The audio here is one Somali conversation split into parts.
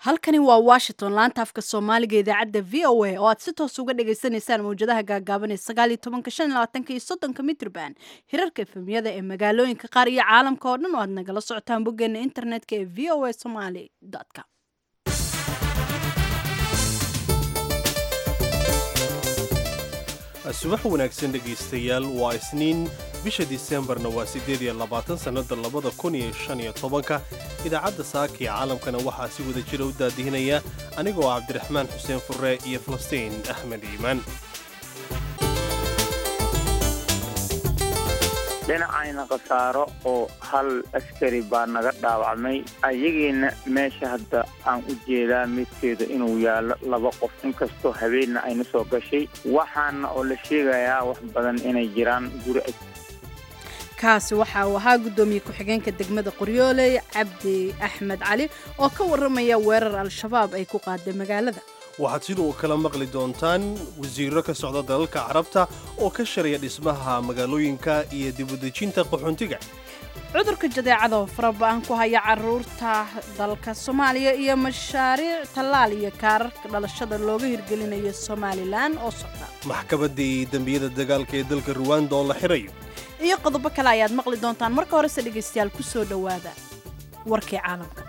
halkani waa washington laanta afka soomaaliga idaacadda v o a oo aad si toos uga dhagaysanaysaan mawjadaha gaagaaban ee sagaaliyo tobanka shan iyo labaatanka iyo soddonka mitrban hirarka efemyada ee magaalooyinka qaar iyo caalamka oo dhan oo aad nagala socotaan boggeena internetka ee v o a somaly com subax wanaagsan dhegaystayaal waa isniin bisha disembarna waa siddeed iyo labaatan sannada labada kun iyo shan iyo tobanka idaacadda saaka ee caalamkana waxaa si wada jira u daadihinaya anigoo ah cabdiraxmaan xuseen furre iyo falastiin axmed iimaan dhinacayna khasaaro oo hal askari baa naga dhaawacmay ayagiina meesha hadda aan u jeedaa midkeeda inuu yaallo laba qof inkastoo habeenna ayna soo gashay waxaana oo la sheegayaa wax badan inay jiraan guri kaasi waxa uu ahaa guddoomiye ku-xigeenka degmada qoryooley cabdi axmed cali oo ka warramaya weerar al-shabaab ay ku qaaday magaalada waxaad sidoo kala maqli doontaan wasiirro ka socda dalalka carabta oo ka sharaya dhismaha magaalooyinka iyo dibudejinta qaxoontiga cudurka jadeecada oo faraba-an ku haya caruurta dalka soomaaliya iyo mashaariic tallaal iyo kaararka dhalashada looga hirgelinayo somalilan oo socda maxkamaddii dembiyada dagaalka ee dalka ruwanda oo la xirayo iyo qodobo kale ayaad maqli doontaan marka horese dhegaystayaal ku soo dhowaada warkii caalamka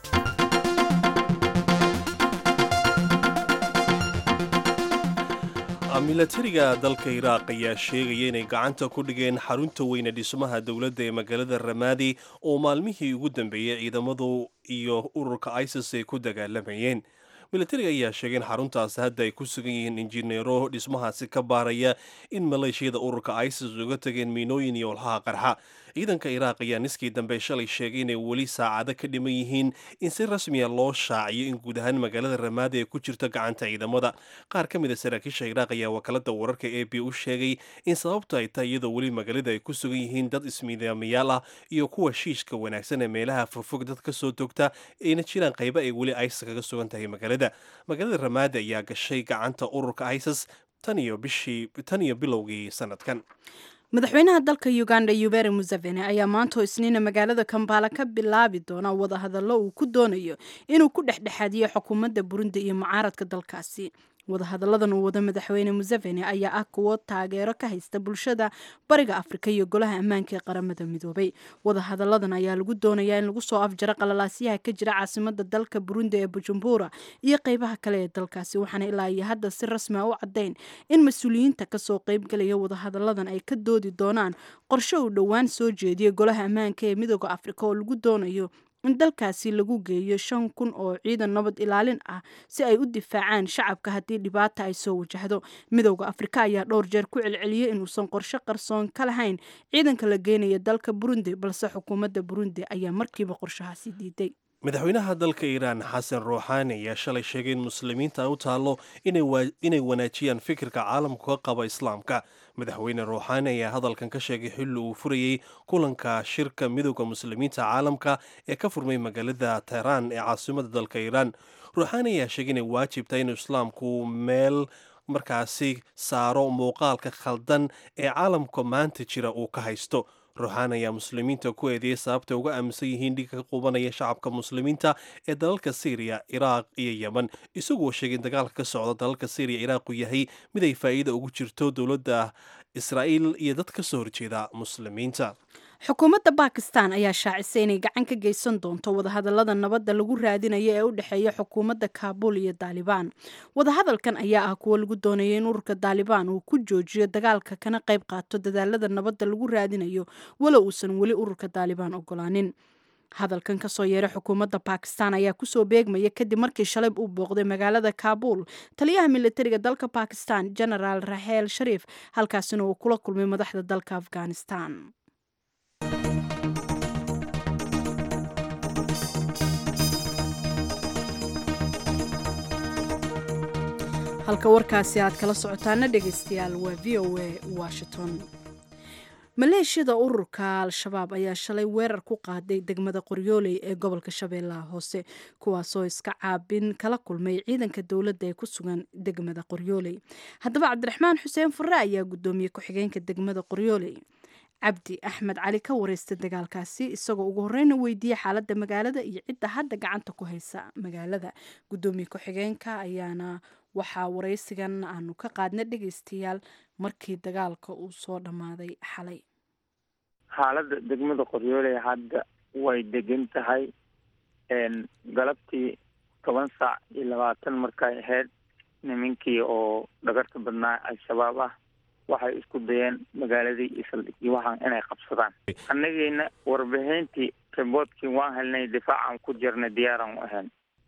milatariga dalka iraaq ayaa sheegaya inay gacanta ku dhigeen xarunta weyne dhismaha dowladda ee magaalada ramaadi oo maalmihii ugu dambeeyey ciidamadu iyo ururka isis ay ku dagaalamayeen milatariga ayaa sheegay in xaruntaasi hadda ay ku sugan yihiin injineero dhismahaasi ka baaraya in maleeshiyada ururka isis uga tageen miinooyin iyo walxaha qarxa ciidanka iraaq ayaa niskii dambe shalay sheegay inay weli saacado ka dhiman yihiin in si rasmiya loo shaaciyo in guud ahaan magaalada ramaadi ay ku jirto gacanta ciidamada qaar ka mid a saraakiisha iraaq ayaa wakaalada wararka a b u sheegay in sababta ay tahay iyadoo weli magaalada ay ku sugan yihiin dad ismiidaamayaal ah iyo kuwa shiishka wanaagsan ee meelaha fogfog dad ka soo togta ayna jiraan qaybo ay weli isis kaga sugan tahay magaalada magaalada ramaadi ayaa gashay gacanta ururka isis tan iyo bishii tan iyo bilowgii sanadkan madaxweynaha dalka uganda yuberi museveni ayaa maantoo isniina magaalada kambala ka bilaabi doona wadahadallo uu ku doonayo inuu ku dhexdhexaadiyo xukuumadda burundi iyo mucaaradka dalkaasi wadahadalladan uu wado madaxweyne museveni ayaa ah kuwo taageero ka haysta bulshada bariga afrika iyo golaha ammaanka ee qaramada midoobay wadahadalladan ayaa lagu doonayaa in lagu soo afjaro qalalaasyaha ka jira caasimada dalka burundi ee bujumbura iyo qeybaha kale ee dalkaasi waxaana ilaa iyo hadda si rasmi a u caddayn in mas-uuliyiinta kasoo qeybgalaya wadahadalladan ay ka doodi doonaan qorshe uu dhowaan soo jeediyay golaha ammaanka ee midooda afrika oo lagu doonayo in dalkaasi lagu geeyo shan kun oo ciidan nabad ilaalin ah si ay u difaacaan shacabka haddii dhibaata ay soo wajahdo midowda afrika ayaa dhowr jeer ku celceliyey inuusan qorshe qarsoon ka lahayn ciidanka la geenaya dalka burundi balse xukuumadda burundi ayaa markiiba qorshahaasi diiday madaxweynaha dalka iiraan xasan ruuxaani ayaa shalay sheegay in muslimiinta u taallo inay wanaajiyaan fikirka caalamku ka qaba islaamka madaxweyne ruuxaani ayaa hadalkan ka sheegay xilli uu furayey kulanka shirka midowda muslimiinta caalamka ee ka furmay magaalada tehraan ee caasimada dalka iiraan ruuxaani ayaa sheegay inay waajib tahay inuu islaamku meel markaasi saaro muuqaalka khaldan ee caalamka maanta jira uu ka haysto ruuxaan ayaa muslimiinta ku eedeeyay sababta uga aaminsan yihiin dhiga ka qubanaya shacabka muslimiinta ee dalalka syriya iraaq iyo yemen isagoo sheegay in dagaalka ka socda dalalka syriya iraaq uu yahay mid ay faa'iida ugu jirto dowladda israa'iil iyo dad ka soo horjeeda muslimiinta xukuumadda bakistan ayaa shaacisay inay gacan ka geysan doonto wadahadallada nabadda lagu raadinayo ee u dhexeeya xukuumadda kaabul iyo daalibaan wadahadalkan ayaa ah kuwo lagu doonaya in ururka daalibaan uu ku joojiyo dagaalka kana qayb qaato dadaalada nabadda lagu raadinayo walow uusan weli ururka daalibaan ogolaanin hadalkan kasoo yeeray xukuumadda bakistan ayaa kusoo beegmaya kadib markii shalay uu booqday magaalada kaabul taliyaha militariga dalka bakistan genaraal raheel shariif halkaasina uu kula kulmay madaxda dalka afghanistan halka warkaasi aad kala socotaana dhegaystayaal waa v o a washington maleeshiyada ururka al-shabaab ayaa shalay weerar ku qaaday degmada qoryooley ee gobolka shabeellaha hoose kuwaasoo iska caabin kala kulmay ciidanka dowladda ee ku sugan degmada qoryooley haddaba cabdiraxmaan xuseen furre ayaa guddoomiye ku-xigeenka degmada qoryooley cabdi axmed cali ka wareysta dagaalkaasi isagoo ugu horeyna weydiiyey xaaladda magaalada iyo cidda hadda gacanta ku haysa magaalada gudoomiye ku-xigeenka ayaana waxaa wareysigan aanu ka qaadna dhegeystayaal markii dagaalka uu soo dhammaaday xalay xaaladda degmada qoryooley hadda way degan tahay galabtii toban saac iyo labaatan markay ahayd nimankii oo dhagarta badnaa al-shabaab ah waxay isku dayeen magaaladii iyo saldhigii waxaan inay qabsadaan annagiina warbixintii riboodkii waan helnay difaacaan ku jirnay diyaaraan u ahayn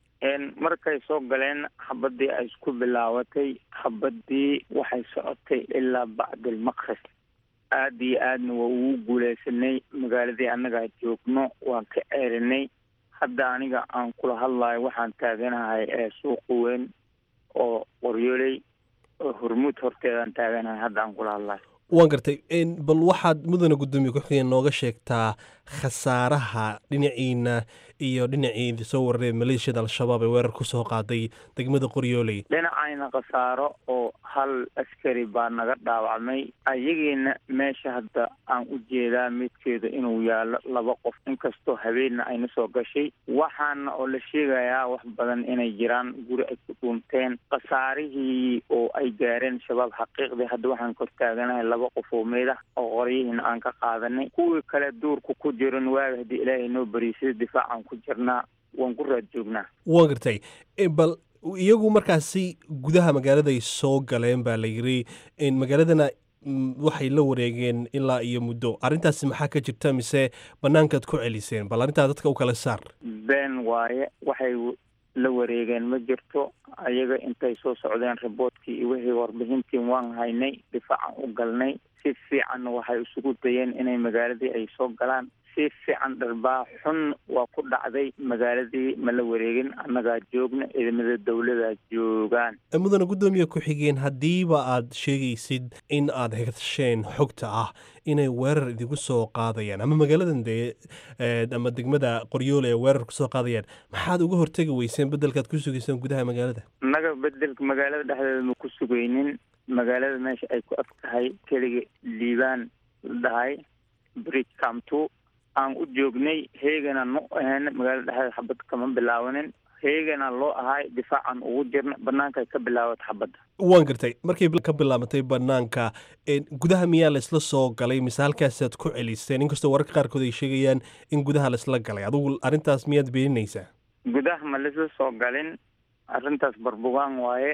markay soo galeen xabadii ay isku bilaabatay xabadii waxay socotay ilaa bacdilmaqrib aada iyo aadna waa ugu guuleysanay magaaladii annagaa joogno waan ka ceerinay hadda aniga aan kula hadlayo waxaan taaganahay ee suuqa weyn oo qoryooley oo hormuud horteedaan taaganahay hadda aan kula hadlayo waan gartay bal waxaad mudana guddoomiye ku-xigeen nooga sheegtaa khasaaraha dhinaciina iyo dhinacii soo wararee maleeshiyada al-shabaab ee weerar kusoo qaaday degmada qoryooley dhinacayna khasaaro oo hal askari baa naga dhaawacmay ayagiina meesha hadda aan u jeedaa midkeeda inuu yaalo laba qof inkastoo habeenna ayna soo gashay waxaana oo la sheegayaa wax badan inay jiraan guri ay ku dhuunteen khasaarihii oo ay gaareen shabaab xaqiiqdii hadda waxaan kor taaganahay laba qof oo meedah oo qoryihiina aan ka qaadanay kuwii kale duurka ku jiran waaga haddii ilaahay noo bariisay difaacan ku jirnaa waan ku raad joognaa waan gartay bal iyagu markaasi gudaha magaaladay soo galeen baa la yiri magaaladana waxay la wareegeen ilaa iyo muddo arrintaasi maxaa ka jirta mise banaankaad ku celiseen bal arrintaa dadka u kala saar been waaye waxay la wareegeen ma jirto ayaga intay soo socdeen riboodkii iyo wixii warbixintii waan haynay difaacan u galnay si fiicanna waxay isugu dayeen inay magaaladii ay soo galaan si fiican dharbaa xun waa ku dhacday magaaladii ma la wareegin annagaa joogna ciidamada dowladaa joogaan mudana guddoomiye ku-xigeen haddiiba aad sheegaysid in aad hesheen xogta ah inay weerar idinku soo qaadayaan ama magaaladan dee ama degmada qoryoole ee weerar kusoo qaadayaan maxaad uga hortegi weyseen bedelkaad ku sugayseen gudaha magaalada annaga bedelka magaalada dhexdeeda ma ku sugaynin magaalada meesha ay ku ag tahay keliga liibaan la dhahay bridge camto aan u joognay heegana nu ahayn magaalada dhexdeeda xabad kama bilaabanin heegana loo ahay difaacan ugu jirna banaankaay ka bilaawata xabadda waan gartay markay ka bilaabatay banaanka gudaha miyaa laysla soo galay mise halkaasaad ku celiseen inkastoo wararka qaarkood ay sheegayaan in gudaha laysla galay adugu arrintaas miyaad beeninaysaa gudaha ma laysla soo galin arrintaas barbugaan waaye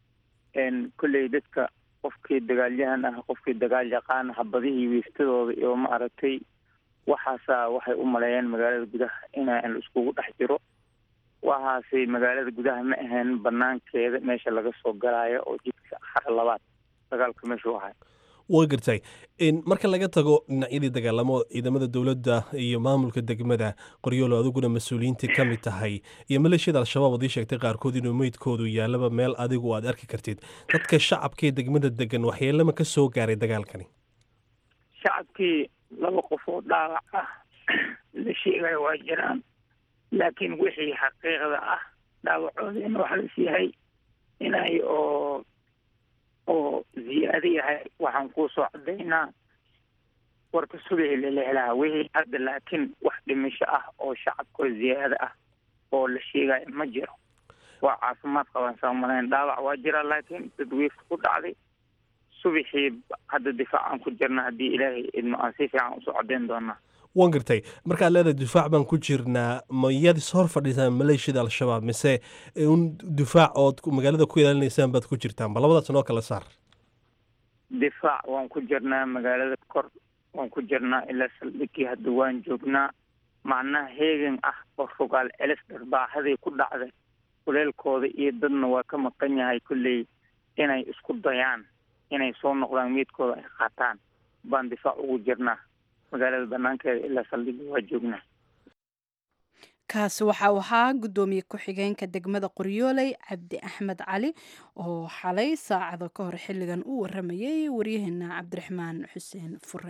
kolley dadka qofkii dagaalyahan ah qofkii dagaal yaqaan xabadihii wiiftadooda iyo ma aragtay waxaasaa waxay u maleeyeen magaalada gudaha inaan la iskugu dhex jiro waxaasi magaalada gudaha ma ahayn banaankeeda meesha laga soo galaayo oo jidka xara labaad dagaalka meeshu ahay waa gartay marka laga tago dhinacyadii dagaalamo ciidamada dowladda iyo maamulka degmada qoryoolo adiguna mas-uuliyiintii ka mid tahay iyo maleeshiyada al-shabaab adii sheegtay qaarkood inuu meydkoodu yaalaba meel adigu aad arki kartid dadka shacabkaee degmada degan waxyeelama ka soo gaaray dagaalkani shacabkii laba qof oo dhaawac ah la sheegayo waa jiraan laakiin wixii xaqiiqda ah dhaawacoodina waxaa las yahay inay oo oo ziyaado yahay waxaan kuusoo cadaynaa warka subaxi laleelaha wixii hadda laakiin wax dhimisho ah oo shacabkoo ziyaado ah oo la sheegayo ma jiro waa caafimaad qabaan saamalayn dhaawac waa jira laakiin dadwiifka ku dhacday subaxii hadda difaacaan ku jirna haddii ilaahay idmo aan si fiican usoo codayn doonaa waan gartay markaad leedahay difaac baan ku jirnaa ma yaad is hor fadhiisaan maleeshiyada al-shabaab mise un difaac ood magaalada ku ilaalinaysaan baad ku jirtaan ba labadaas noo kala saar difaac waan ku jirnaa magaalada kor waan ku jirnaa ilaa saldhigii hadda waan joognaa macnaha heegan ah oo rogaal celis dharbaaxadii ku dhacday kuleelkooda iyo dadna waa ka maqan yahay kolley inay isku dayaan inay soo noqdaan meydkooda ay qaataan baan difaac ugu jirnaa magaalada banaankeeda ilaa saldhigii waa joognaa kaasi waxa uu ahaa guddoomiye ku-xigeenka degmada qoryooley cabdi axmed cali oo xalay saacado ka hor xilligan u waramayay waryaheena cabdiraxmaan xuseen fure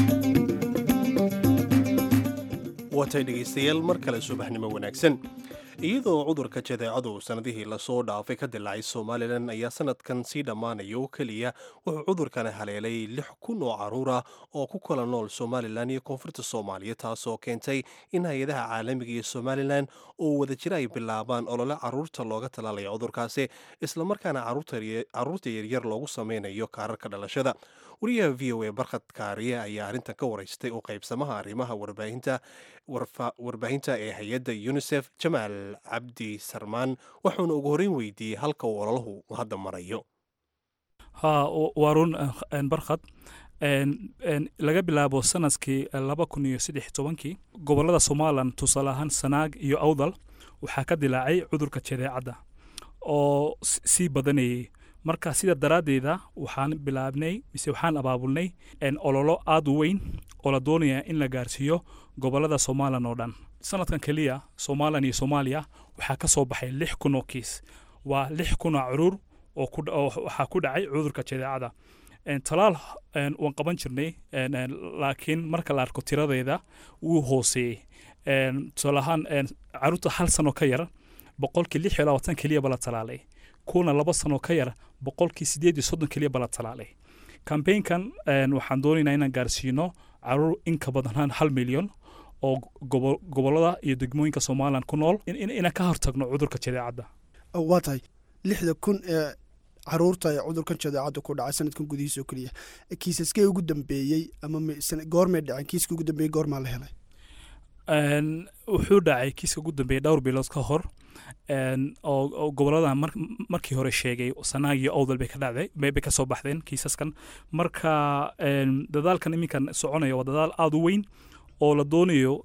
waatay dhegaystayaal mar kale subaxnimo wanaagsan iyadoo cudurka jadeecadu sannadihii lasoo dhaafay ka dilaacay somalilan ayaa sanadkan sii dhammaanaya oo keliya wuxuu cudurkani haleelay lix kun oo caruur ah oo ku kala nool somalilan iyo koonfurta soomaaliya taasoo keentay in hay-adaha caalamiga iyo somalilan oo wadajira ay bilaabaan olole caruurta looga talaalayo cudurkaasi islamarkaana caruurta yaryar loogu sameynayo kaararka dhalashada wariyaha v o a barkhad kaariye ayaa arrintan ka waraystay oo qaybsamaha arrimaha warbaahinta warbaahinta ee hay-adda unisef jamaal cabdi sarmaan wuxuuna ugu horreyn weydiiyey halka uu ololahu hadda marayo ha waa run barkhad laga bilaabo sanadkii laba kun iyo saddex tobankii gobolada somalilan tusaale ahaan sanaag iyo awdal waxaa ka dilaacay cudurka jadeecadda oo sii badanayay marka sida daraaddeeda waxaan bilaabnay mise waxaan abaabulnay ololo aad u weyn oo la doonaya in la gaarsiiyo gobolada somalilan oo dhan sanadkan keliya somalilan iyo soomaaliya waxaa ka soo baxay lix kun oo kiis waa lix kun oo curuur oo waxaa ku dhacay cudurka jadeecada talaal waan qaban jirnay laakiin marka la arko tiradeeda wuu hooseeyey tusaale ahaan caruurta hal sano ka yar boqolkii lix iyo labaatan keliyaba la talaalay kuna laba sano ka yar boqolkii sideed iyo soddon keliyaba la talaalay kambeynkan waxaan doonaynaa inaan gaarsiino caruur in ka badan hal milyan oo gobolada iyo degmooyinka somalilan ku nool inaan ka hortagno cudurka jadeecadda waa tahay lixda kun ee caruurta ee cudurkan jadeecadda ku dhacay sanadkan gudihiisa oo keliya kiisaskee ugu dambeeyey ama goormay dhaceen kiiska ugu dambeeyey goormaa la helay wuxuu dhacay kiiska ugu dambeeyey dhowr bilood ka hor oo gobolada markii hore sheegay sanaag iyo owdal bay ka dhacday bay ka soo baxdeen kiisaskan marka dadaalkan iminkan soconaya waa dadaal aada u weyn oo la doonayo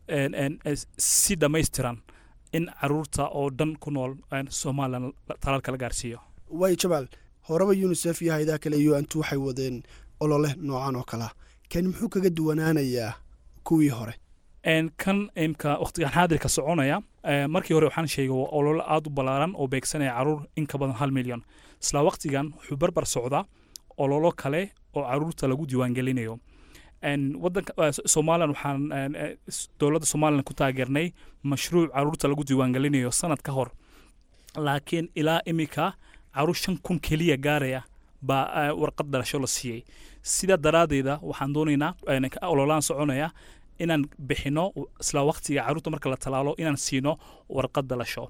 si dhammaystiran in caruurta oo dhan ku nool somalilan talaalka la gaarsiiyo way jamaal horeba unisef iyo hay-adaha kale u antu waxay wadeen olole noocan oo kalea kan muxuu kaga duwanaanayaa kuwii hore kan imka waqtigan xaadirka soconaya markii hore waxaan sheegay waa olole aada u ballaaran oo beegsanaya caruur in ka badan hal milyan isla waqtigan wuxuu barbar socdaa ololo kale oo caruurta lagu diiwaangelinayo wadanka somalilan waxaan dowladda somalilan ku taageernay mashruuc caruurta lagu diiwaangelinayo sanad ka hor laakiin ilaa imika caruur shan kun keliya gaaraya baa warqad dhalasho la siiyey sida daraaddeeda waxaan doonaynaa ololaan soconaya inaan bixino isla waqtiga caruurta marka la talaalo inaan siino warqad dhalasho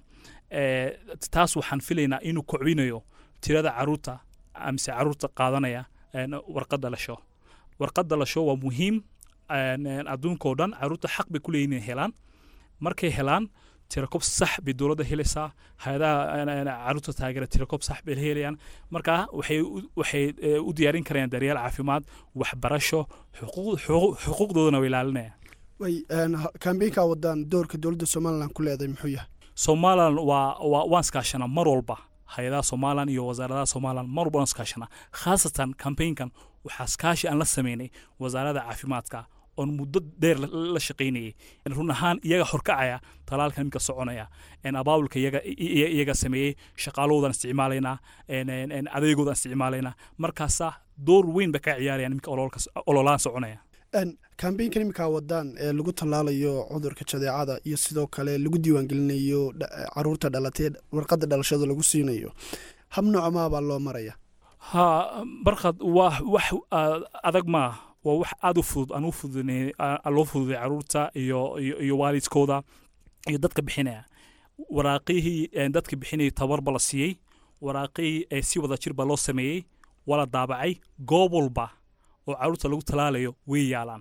taas waxaan filaynaa inuu kocbinayo tirada caruurta mise caruurta qaadanaya warqad dhalasho warqad dhalasho waa muhiim adduunkao dhan caruurta xaq bay ku leeyihin inay helaan markay helaan tirakob sax bay dowladda helaysaa hay-adaha caruurta taageera tirakob sax bay helayaan marka waxay waxay u diyaarin karayaan daryeel caafimaad waxbarasho xuquuqdoodana way ilaalinayaan way kambeynkaa wadaan doorka dowladda somalilan ku leedahay muxuu yahay somalilan waa waa waan iskaashanaa mar walba hay-adaha somalilan iyo wasaaradaha somalilan mar walba waan iskaashanaa khaasatan kambeynkan waxaa iskaashi aan la sameynay wasaaradda caafimaadka oon muddo dheer la shaqaynayay run ahaan iyaga horkacaya talaalka iminka soconaya abaabulka iyaga sameeyey shaqaalahoodan isticmaalaynaa adeegoodan isticmaalaynaa markaasa door weyn ba ka ciyaarayaan iminka ololaan soconaya kambeynkan iminkaa wadaan ee lagu tallaalayo cudurka jadeecada iyo sidoo kale lagu diiwaangelinayo caruurta dhalatee warqadda dhalashada lagu siinayo hab noocamaa baa loo maraya ha barkhad waa wax adag maa waa wax aada u fudud aan u fududn loo fududay caruurta iyo iyo waalidkooda iyo dadka bixinaya waraaqihii dadka bixinaya tabarba la siiyey waraaqihii si wada jir baa loo sameeyey waa la daabacay goob walba oo caruurta lagu talaalayo way yaalaan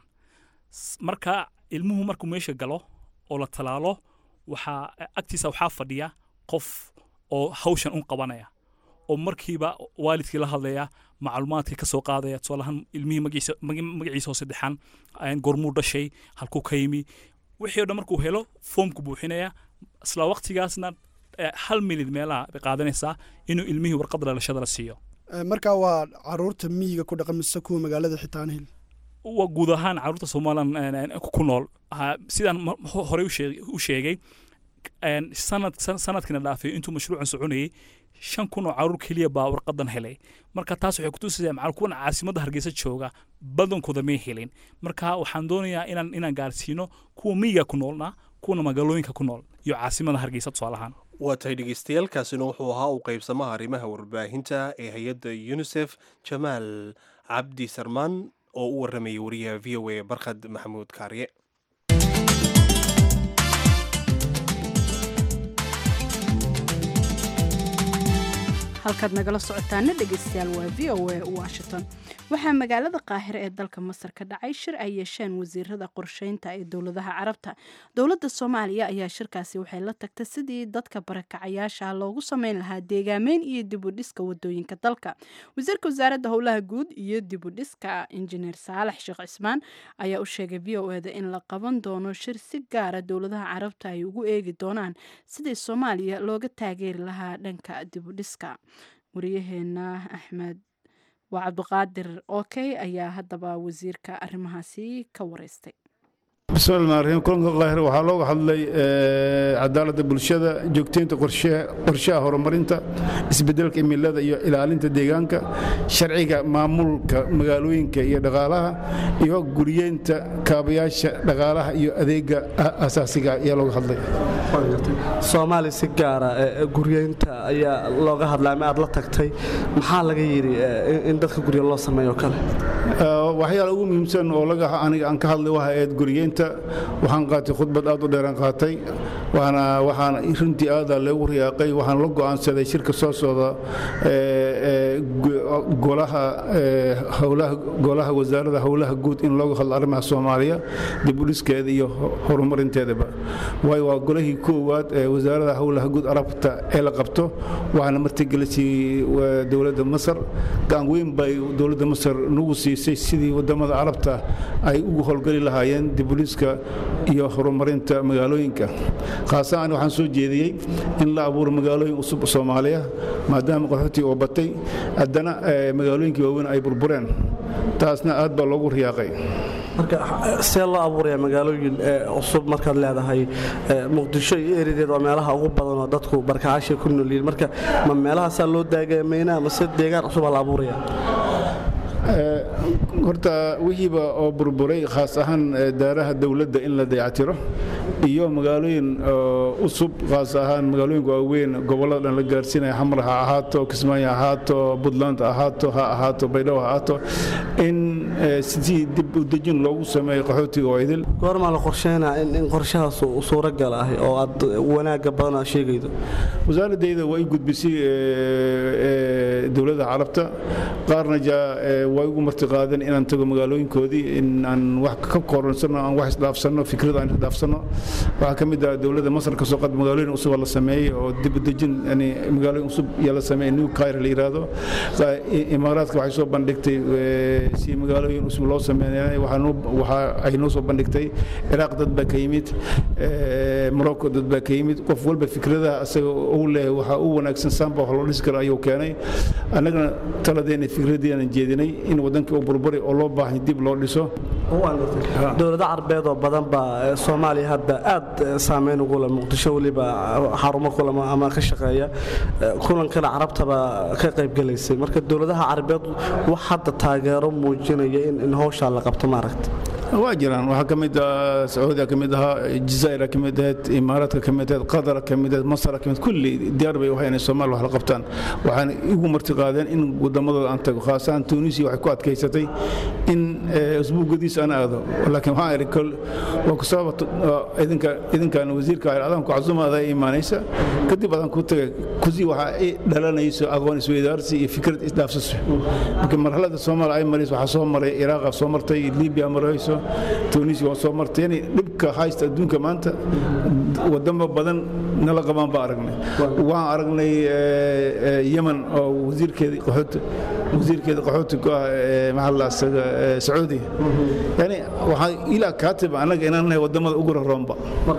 marka ilmuhu markuu meesha galo oo la talaalo waxaa agtiisa waxaa fadhiya qof oo hawshan un qabanaya oo markiiba waalidkii la hadlaya macluumaadkii ka soo qaadaya tusaalahaan ilmihii magaciisa oo saddexan gormuu dhashay halkuu ka yimi wixii o dhan markuu helo foomku buuxinaya isla waqtigaasna hal milid meelaha bay qaadanaysaa inuu ilmihii warqadda dhalashada la siiyo markaa waa caruurta miyiga ku dhaqan mise kuwa magaalada xitaan hel waa guud ahaan caruurta somalilan ku nool sidaan horey u sheegay sanad sanadkiina dhaafay intuu mashruucan soconayay shan kun oo caruur keliya baa warqadan helay marka taas waxay kutusaysaa macal kuwan caasimadda hargeysa jooga badankooda may helin marka waxaan doonayaa inaan inaan gaarsiino kuwa miyiga ku noolna kuwana magaalooyinka ku nool iyo caasimada hargeysa tusaalahaan waa tahay dhegeystayaaalkaasina wuxuu ahaa uu qaybsamaha arrimaha warbaahinta ee hay-adda unisef jamaal cabdi sarmaan oo u waramayay wariyaha v o a barkhad maxamuud kaarye halkaad nagala socotaana dhegeystayaal waa v o a washington waxaa magaalada qaahire ee dalka masar ka dhacay shir ay yeesheen wasiirada qorsheynta ee dowladaha carabta dowladda soomaaliya ayaa shirkaasi waxay la tagtay sidii dadka barakacayaasha loogu sameyn lahaa deegaameyn iyo dibudhiska wadooyinka dalka wasiirka wasaaradda howlaha guud iyo dibudhiska injineer saalax sheekh cismaan ayaa u sheegay v o eda in la qaban doono shir si gaara dowladaha carabta ay ugu eegi doonaan sidii soomaaliya looga taageeri lahaa dhanka dibudhiska wariyaheena axmed waa cabdiqaadir okey ayaa haddaba wasiirka arrimahaasi ka wareystay bismillahi raxiim kulanka qaahir waxaa looga hadlay cadaaladda bulshada joogteynta qorshaha horumarinta isbedelka imilada iyo ilaalinta deegaanka sharciga maamulka magaalooyinka iyo dhaqaalaha iyo guriyeynta kaabayaasha dhaqaalaha iyo adeega asaasiga ayaa looga hadlay soomaaliya si gaara guryeynta ayaa looga hadlay ama aad la tagtay maxaa laga yidhi in dadka gurya loo sameeyo kale waxyaala ugu muhiimsan oo laga aniga aan ka hadlay waxa ahayd guriyeynta waxaan qaatay khudbad aad u dheeraan qaatay waana waxaan runtii aadaa loogu riyaaqay waxaan la go'aansaday shirka soo socda golaha howlaha golaha wasaaradda howlaha guud in looga hadlo arrimaha soomaaliya dib u dhiskeeda iyo horumarinteedaba waayo waa golahii koowaad ee wasaaradda howlaha guud arabta ee la qabto waxaana martigelisay dowladda masar gacan weyn bay dowladda masar nagu siisay sidii wadamada carabta ay ugu howlgeli lahaayeen dibuliska iyo horumarinta magaalooyinka khaasaan waxaan soo jeediyey in la abuuro magaalooyin cusub soomaaliya maadaama qaxootii oo batay haddana magaalooyinkii waaweyn ay burbureen taasna aad baa loogu riyaaqay marka see loo abuuraya magaalooyin cusub markaad leedahay muqdisho iyo erideed waa meelaha ugu badan oo dadku barkacaasha ku noolyihiin marka ma meelahaasaa loo daagaamaynaa mase deegaan cusub aa la abuuraya horta wixiiba oo burburay khaas ahaan daaraha dowladda in la dayactiro iyo magaalooyin usub khaas ahaan magaalooyinka waaweyn gobollada dhan la gaarsiinaya xamar ha ahaato kismaayo ha ahaato puntland ha ahaato ha ahaato baydhabo ha ahaato in sidii dib u dejin loogu sameeyo qaxootiga oo idil goormaa la qorsheynaa in qorshahaas suuragal ah oo aad wanaagga badan aad sheegaydo wasaaradayda waa i gudbisay dowladda carabta qaarna way ugu martiqaadeen inaan tago magaalooyinkoodii in aan wax ka koransanno aan wax isdhaafsanno fikrad aan isdhaafsanno waxaa ka mid ah dowladda masar kasoo qad magaalooyin cusub la sameeyey oo dib u dejin yani magaalooyin cusub yaa la sameeyey new cairo la yiraahdo imaaraadka waxay soo bandhigtay si magaalooyin cusub loo sameeyay waxa ay noo soo bandhigtay ciraaq dad baa ka yimid morocco dad baa ka yimid qof walba fikradaha asaga uu leeyahay waxa u wanaagsan saamba wax loo dhisi karo ayuu keenay annagana taladeena fikradeena jeedinay in wadankii uu burburi oo loo baahay dib loo dhiso dowlado carbeed oo badan baa soomaaliya hadda aad saameyn ugu leh muqdisho weliba xarumo kulama ama ka shaqeeya kulankana carabtaba ka qaybgelaysay marka dowladaha carbeed wax hadda taageero muujinaya in howshaa la qabto maaragta waa jiraan waxaa ka mid ah sacuudiya ka mid ahaa jazaa'ira ka mid ahayd imaaraadka ka mid ahayd qadara ka mid ahayd masara ka mid kulli diyaar bay waxay inay soomaaliya wax la qabtaan waxaan igu marti qaadeen in wadamadooda aan tago khaasaan tunisia waxay ku adkaysatay in usbuugadiisa aan aado laakiin waxaan idhi kol waa ku sababa idinka idinkaan wasiirka adaan ku cazuma adaa imaanaysa kadib adaan ku tagay kusi waxaa i dhalanayso aqoon isweydaarsi iyo fikrad isdhaafsaso marka marxalada soomaaliya ay marayso waxaa soo maray iraaqa soo martay libiya marayso tunisia waa soo martay yani dhibka haysta adduunka maanta wadamo badan nala qabaan baa aragnay waxaan aragnay yemen oo wasiirkeedii qaxooti wasiirkeeda qaxooti ku ah maxaa la asaga sacuudi yani waxaa ilaa kaatib annaga inaan nahay wadamada ugu raroonba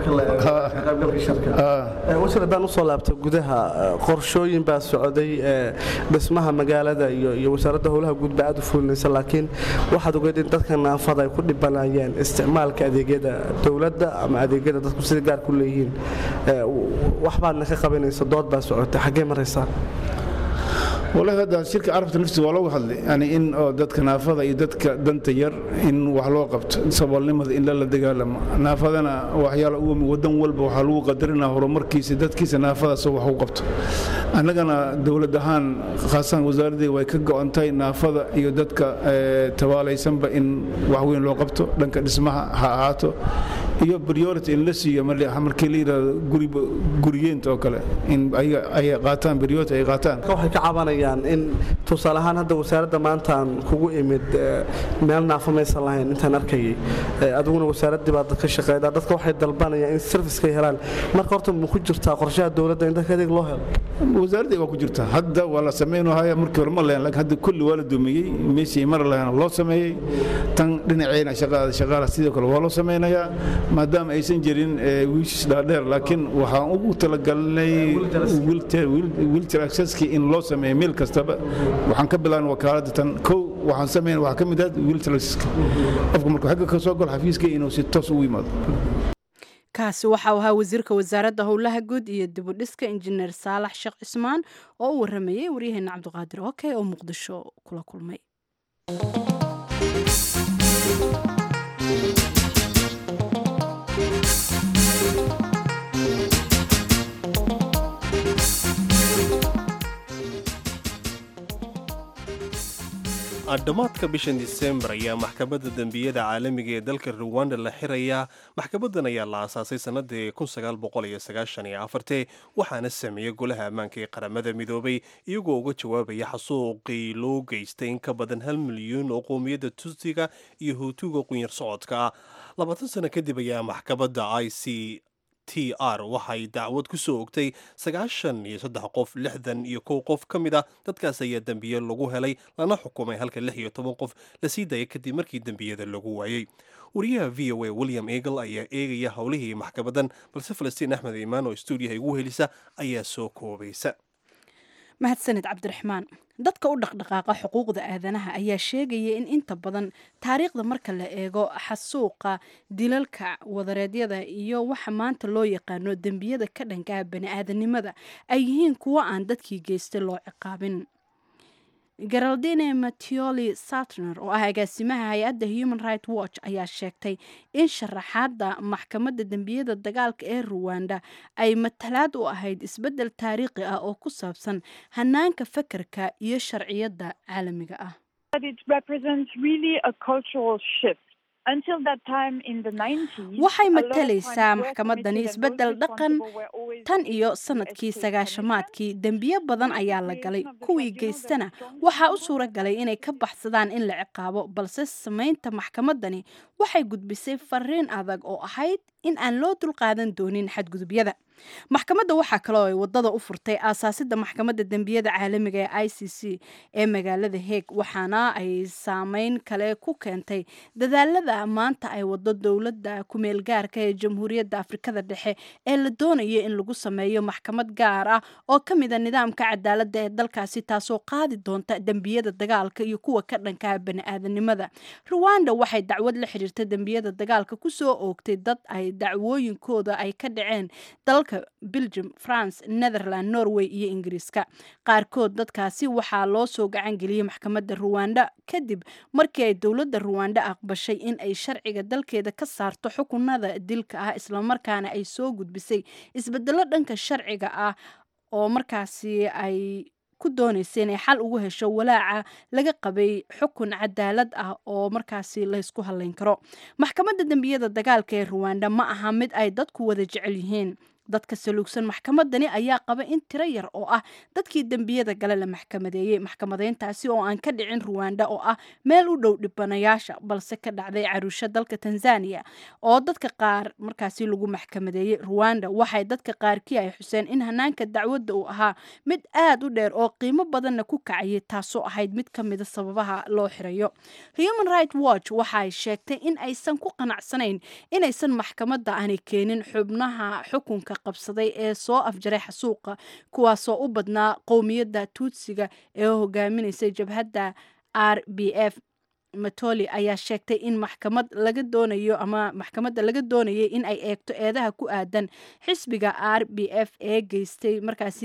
washir haddaan usoo laabta gudaha qorshooyin baa socday dhismaha magaalada iyo wasaaradda howlaha guud baa aad u fulinaysa laakiin waxaad ogeed in dadka naafada ay ku dhibanayeen isticmaalka adeegyada dowladda ama adeegyada dadku sida gaar ku leeyihiin waxbaadna ka qabanaysa dood baa socotay xaggee maraysaa walahi hadda shirka carabta naftiisa waa looga hadlay yani in oo dadka naafada iyo dadka danta yar in wax loo qabto saboolnimada in lala dagaalamo naafadana waxyaala ugu wadan walba waxaa lagu qadarinaa horumarkiisa dadkiisa naafadaas wax u qabto annagana dowlad ahaan khaasan wasaaraddeeda way ka go'ontahay naafada iyo dadka tabaalaysanba in wax weyn loo qabto dhanka dhismaha ha ahaato iyo priority in la siiyo markii la yidhahdo guriyeenta oo kale in ay qaataan priority ay qaataan waxay ka cabanayaan in tusaale ahaan hadda wasaaradda maantaan kugu imid meel naafo maysan lahayn intaan arkayay adiguna wasaaraddii baa dadka shaqeeyda dadka waxay dalbanayaan in servicekay helaan marka horta ma ku jirtaa qorshaha dowladda in dadka adeeg loo helo wasaaradda waa ku jirta hadda waa la sameynahaya markii hore ma lahayn laakiin hadda kulli waa la dumiyey meeshii mar lahayn loo sameeyey tan dhinaceena shaqaada shaqaala sidoo kale waa loo sameynayaa maadaama aysan jirin wiishis dhaadheer laakiin waxaan ugu talagalnay wilter accesskii in loo sameeyo meel kastaba waxaan ka bilaabnay wakaaladda tan kow waxaan sameyn waxaa ka mid ah wilter accesska qofku markuu xagga ka soo galo xafiiska inuu si toos ugu yimaado kaasi waxau ahaa wasiirka wasaaradda howlaha guud iyo dibudhiska injineer saalax sheekh cismaan oo u waramayay waryaheena cabdiqaadir oke oo muqdisho kula kulmay dhammaadka bishan disembar ayaa maxkamadda dembiyada caalamiga ee dalka ruwanda la xirayaa maxkamadan ayaa la aasaasay sannadii waxaana sameeyey golaha ammaanka ee qaramada midoobay iyagoo uga jawaabaya xasuuqii loo geystay in ka badan hal milyuun oo qoomiyadda tutsiga iyo huutuga qunyar socodka ah labaatan sano kadib ayaa maxkamadda i c t r waxay dacwad ku soo ogtay sagaashan iyo saddex qof lixdan iyo kow qof ka mid ah dadkaas ayaa dembiye lagu helay lana xukumay halka lix iyo toban qof la sii daayay kadib markii dembiyada lagu waayey wariyaha v o a william eagle ayaa eegaya howlihii maxkamadan balse falastiin axmed iimaan oo stuudiyaha igu helisa ayaa soo koobaysa mahadsaned cabdiraxmaan dadka u dhaqdhaqaaqa xuquuqda aadanaha ayaa sheegaya in inta badan taariikhda marka la eego xasuuqa dilalka wadareedyada iyo waxa maanta loo yaqaano dembiyada ka dhankaa bani-aadanimada ay yihiin kuwo aan dadkii geystay loo ciqaabin geraldine mattioli sartner oo ah agaasimaha hay-adda human right watch ayaa sheegtay in sharaxaadda maxkamadda dembiyada dagaalka ee ruwanda ay matalaad u ahayd isbeddel taariikhi ah oo ku saabsan hanaanka fakarka iyo sharciyadda caalamiga ah waxay matalaysaa maxkamadani isbeddel dhaqan tan iyo sanadkii sagaashamaadkii dembiyo badan ayaa la galay kuwii geystana waxaa u suura galay inay ka baxsadaan in la ciqaabo balse samaynta maxkamadani waxay gudbisay fariin adag oo ahayd in aan loo dulqaadan doonin xadgudubyada maxkamadda waxaa kaloo ay wadada u furtay aasaasidda maxkamadda dembiyada caalamiga ee i c c ee magaalada heeg waxaana ay saameyn kale ku keentay dadaalada maanta ay wado dowladda kumeel gaarka ee jamhuuriyadda afrikada dhexe ee la doonayo in lagu sameeyo maxkamad gaar ah oo ka mida nidaamka cadaaladda ee dalkaasi taasoo qaadi doonta dembiyada dagaalka iyo kuwa ka dhankaa bani-aadanimada ruwanda waxay dacwad la xiriirta dembiyada dagaalka kusoo oogtay dad ay dacwooyinkooda ay ka dhaceen dalka belgium france netherland norway iyo ingiriiska qaarkood dadkaasi waxaa loo soo gacan geliyey maxkamadda ruwanda kadib markii ay dowladda ruwanda aqbashay in ay sharciga dalkeeda ka saarto xukunada dilka ah islamarkaana ay soo gudbisay isbedelo dhanka sharciga ah oo markaasi ay ku doonaysa inay xal ugu hesho walaaca laga qabay xukun cadaalad ah oo markaasi laysku hadlayn karo maxkamadda dembiyada dagaalka ee ruwanda ma aha mid ay dadku wada jecel yihiin dadka saluugsan maxkamadani ayaa qaba in tiro yar oo ah dadkii dembiyada gale la maxkamadeeyey maxkamadeyntaasi oo aan ka dhicin ruwanda oo ah meel u dhow dhibanayaasha balse ka dhacday caruusho dalka tanzania oo dadka qaar markaasi lagu maxkamadeeyey ruwanda waxay dadka qaarkii ay xuseen in hanaanka dacwadda uu ahaa mid aad u dheer oo qiimo badanna ku kacayay taasoo ahayd mid ka mida sababaha loo xirayo human right watch waxaay sheegtay in aysan ku qanacsanayn inaysan maxkamadda aanay keenin xubnaha xukunka qabsaday ee soo afjaray xasuuqa kuwaasoo u badnaa qowmiyadda tuutsiga ee hogaaminaysay jabhadda r b f matoli ayaa sheegtay in maxkamad laga doonayo ama maxkamadda laga doonayay in ay eegto eedaha ku aadan xisbiga r b f ee geystay markaasi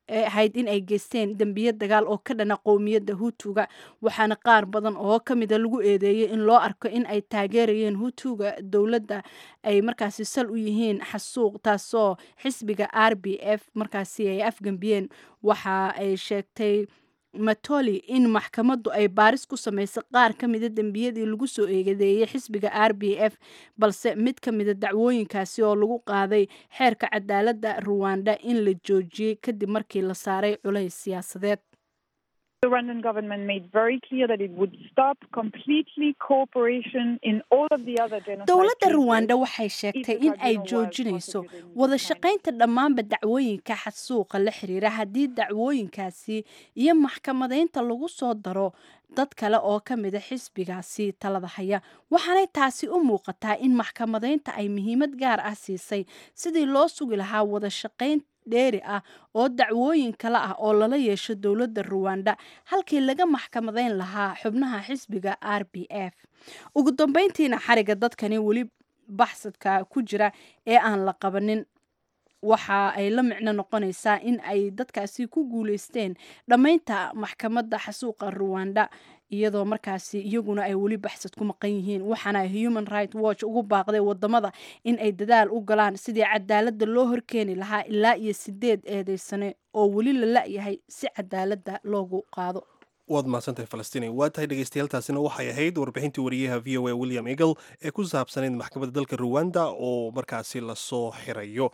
ee ahayd in ay geysteen dembiye dagaal oo ka dhana qowmiyadda hutuga waxaana qaar badan oo ka mida lagu eedeeyey in loo arko in ay taageerayeen hutuga dowladda ay markaasi sal u yihiin xasuuq taasoo xisbiga r b f markaasi ay afgembiyeen waxa ay sheegtay matoli in maxkamaddu ay baaris ku samaysay qaar ka mida dembiyadii lagu soo eegadeeyey xisbiga r b f balse mid ka mida dacwooyinkaasi oo lagu qaaday xeerka cadaaladda ruwanda in la joojiyey kadib markii la saaray culays siyaasadeed The Rwandan government made very clear that it would stop completely cooperation in all of the other genocide dowladda cases. ruwanda waxay sheegtay in ay joojinayso wada shaqaynta dhammaanba dacwooyinka xasuuqa la xiriira haddii dacwooyinkaasi iyo maxkamadaynta lagu soo daro dad kale oo ka mida xisbigaasi talada haya waxaanay taasi u muuqataa in maxkamadaynta ay muhiimad gaar ah siisay sidii loo sugi lahaa wada shaqayn dheeri ah oo dacwooyin kale ah oo lala yeesho dowladda ruwanda halkii laga maxkamadayn lahaa xubnaha xisbiga r b f ugu dambeyntiina xariga dadkani weli baxsadka ku jira ee aan la qabanin waxa ay la micno noqonaysaa in ay dadkaasi ku guuleysteen dhammaynta maxkamadda xasuuqa ruwanda iyadoo markaasi iyaguna ay weli baxsad ku maqan yihiin waxaana ay human right watch ugu baaqday wadamada in ay dadaal u galaan sidii cadaaladda loo horkeeni lahaa ilaa iyo sideed eedeysane oo weli la la-yahay si cadaaladda loogu qaado waad mahadsantahay falastiin waa tahay dhegeystayaaaltaasina waxay ahayd warbixintii wariyaha v o a william eagle ee ku saabsanayd maxkamadda dalka ruwanda oo markaasi lasoo xirayo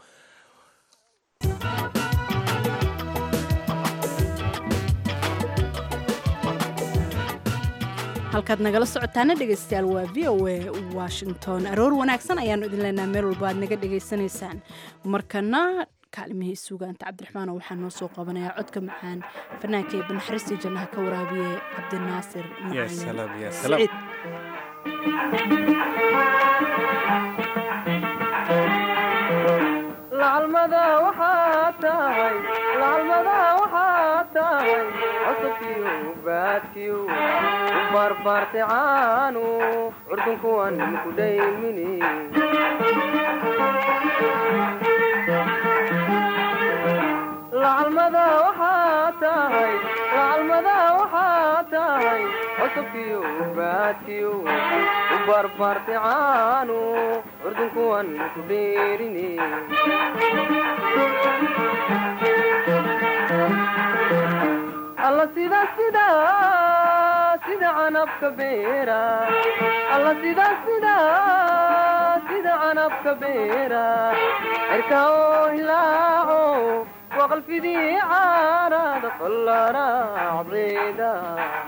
halkaad nagala socotaana dhegeystayaal waa v o a washington aroor wanaagsan ayaanu idin leenaha meel walba aad naga dhegaysanaysaan markana kaalimihii suugaanta cabdiraxmaano waxaa noo soo qabanayaa codka macaan fanaanka ee banaxariistii jannaha ka waraabiye cabdinaasir Ya salaam, ya salaam. siciid lacalmada waxaa tahay lacalmada waxaa tahay cusubkiyo baadkiyo u barbaartay caanu curdunkuwan ku dhaymini lacalmada waxaa tahay lacalmada waxaa tahay cusubkiyo baadkiyo u barbaartay caanu curdunkuwan ku dheerini alla sida sida sida canabka beera alla sida sida sida canabka beera cirka oo hilaaco waqalfidii caarada fallaraacdeeda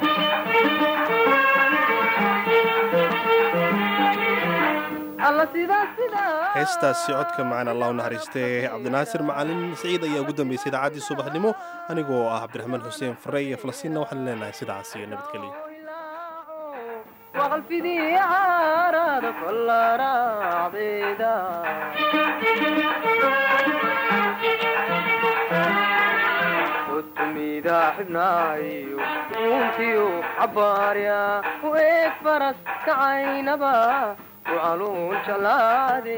alla sida sida heestaasi codka macaan allah u naxariistee cabdinaasir macalin siciid ayaa ugu dambeysay idaacaddii subaxnimo anigoo ah cabdiraxmaan xuseen fare iyo falasiinna waxaan leenahay sidaas iyo nabadgelyo waqalfidii caarada fallaraacdeeda utumida xibnaayo uuntiyo cabaarya u eeg faras kacaynaba u caluun jalaade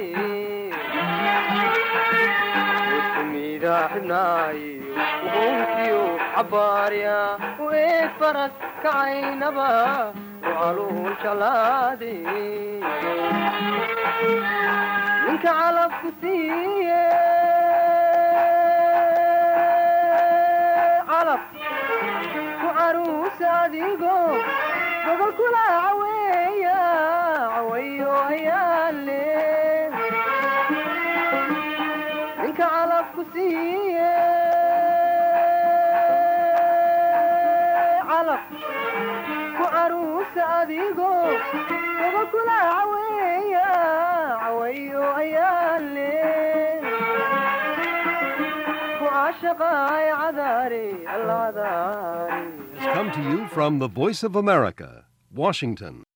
utumida xibnaayo uuntiyo cabaarya u eeg faras kacaynaba u caluun jalaade ninka calabku siiye calab ku caruusa adigo gobol kula caweeya cawayo ayaale ninka calabku siiye calab ku caruusa adigo gobol kula caweeya cawayo ayaale ku caashaqaay cadaari alcadaari Come to you from the Voice of America, Washington.